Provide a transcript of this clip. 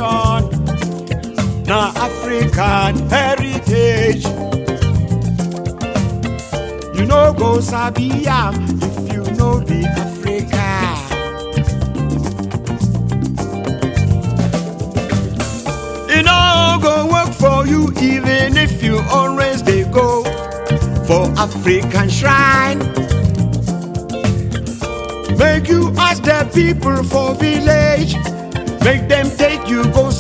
tradition, na African heritage. You no go sabi am if you no be Africa. E no go work for you even if you always dey go for African shrine. Make you ask the people for village, make them take you go